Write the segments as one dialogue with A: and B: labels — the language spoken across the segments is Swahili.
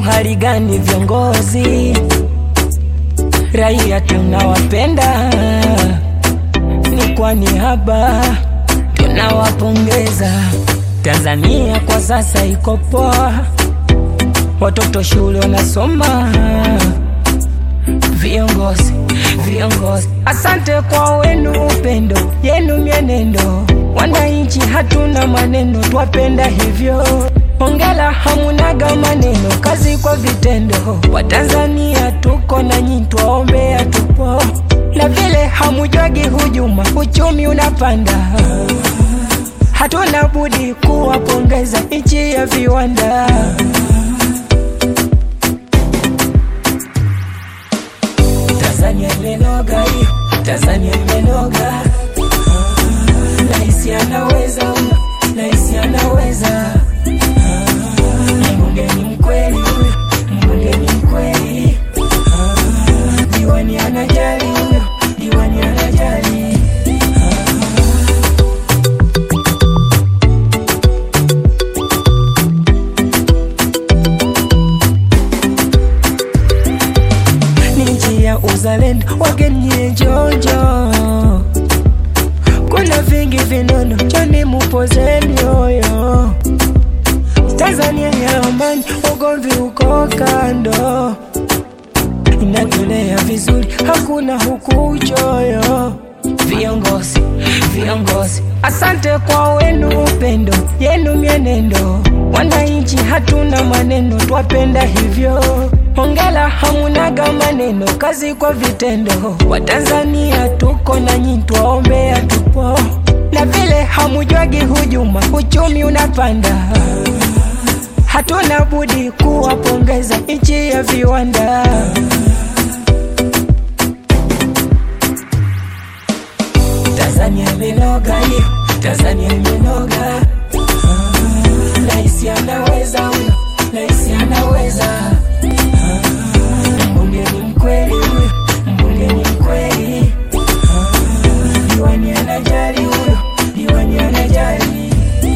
A: hali gani viongozi? Raia tunawapenda, ni kwa niaba tunawapongeza. Tanzania kwa sasa iko poa, watoto shule wanasoma. Viongozi, viongozi, asante kwa wenu upendo yenu mienendo. Wananchi hatuna maneno, twapenda hivyo. Hongela, hamunaga maneno, kazi kwa vitendo. Watanzania tuko na nyi, twaombea tupo, na vile hamujwagi hujuma, uchumi unapanda. Hatuna budi kuwapongeza nchi ya viwanda. Tanzania imenoga hiyo, Tanzania imenoga. Rais anaweza, rais anaweza. Mbunge ni mkweli huyo, mbunge ni mkweli. Diwani anajali huyo, diwani anajali. Ni nchi ya uzalendo, wageni jojo. Kuna vingi vinono, choni mupozeni oyo. Tanzania ya amani, ugomvi uko kando, inatulea vizuri, hakuna huku uchoyo. Viongozi, viongozi, asante kwa wenu upendo yenu mienendo. Wananchi hatuna maneno, twapenda hivyo. Hongela, hamunaga maneno, kazi kwa vitendo. Watanzania tuko na nyi, twaombea tupo, na vile hamujwagi hujuma, uchumi unapanda. Hatuna budi kuwapongeza nchi ya viwanda. Tanzania imenoga hiyo, Tanzania imenoga. Ah, Rais anaweza huyo, rais anaweza. Ah, Mbunge ni mkweli huyo, mbunge ni mkweli. Ah, Diwani anajali huyo, diwani anajali.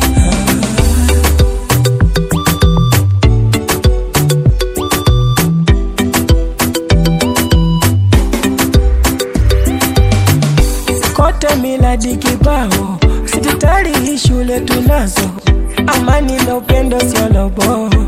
A: kote miladi kibao, hospitali hii shule tunazo, amani na upendo sio lobo.